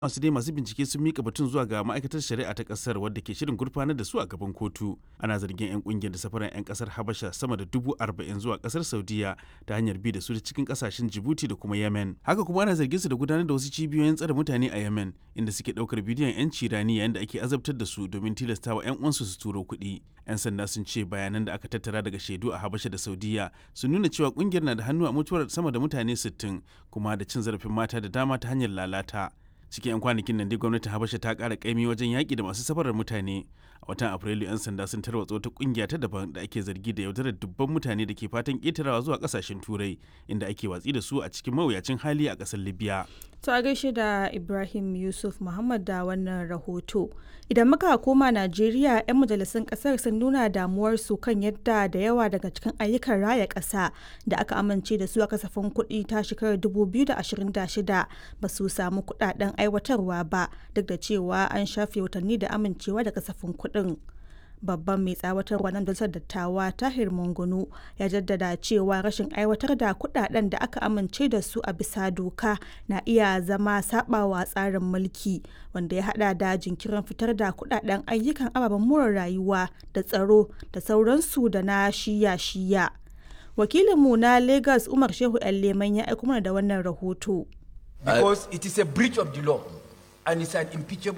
masu dai masu bincike sun mika batun zuwa ga ma'aikatar shari'a ta kasar wadda ke shirin gurfanar da su a gaban kotu ana zargin 'yan kungiyar da safaran 'yan kasar habasha sama da dubu arba'in zuwa kasar saudiya ta hanyar bi da su da cikin kasashen jibuti da kuma yemen haka kuma ana zargin su da gudanar da wasu cibiyoyin tsare mutane a yemen inda suke daukar bidiyon 'yan cirani yayin da ake azabtar da su domin tilastawa 'yan uwansu su turo kuɗi 'yan sanda sun ce bayanan da aka tattara daga shaidu a habasha da saudiya sun nuna cewa kungiyar na da hannu a mutuwar sama da mutane 60 kuma da cin zarafin mata da dama ta hanyar lalata cikin 'yan kwanakin nan dai gwamnatin habasha ta kara kaimi wajen yaƙi da masu safarar mutane a watan afrilu 'yan sanda sun tarwatsa wata kungiya ta daban da ake zargi da yaudarar dubban mutane da ke fatan ƙetarawa zuwa ƙasashen turai inda ake watsi da su a cikin mawuyacin hali a ƙasar libya To a gaishe da Ibrahim Yusuf Muhammad da wannan rahoto. Idan muka koma Najeriya, 'yan majalisun kasar sun nuna damuwarsu kan yadda da yawa daga cikin ayyukan raya ƙasa da aka amince da su a kasafin kuɗi ta shekarar 2026 ba su samu kuɗaɗen aiwatarwa ba duk da cewa an shafe watanni da amincewa da kasafin kuɗin. babban mai tsawatarwa na majalisar dattawa tahir mungunu ya jaddada cewa rashin aiwatar da kudaden da aka amince da su a bisa doka na iya zama sabawa tsarin mulki wanda ya hada da jinkirin fitar da kudaden ayyukan ababen more rayuwa da tsaro da sauransu da na shiya-shiya wakilinmu na lagos umar shehu leman ya aiko mana da wannan rahoto because it is a breach of the law and it's an impeachable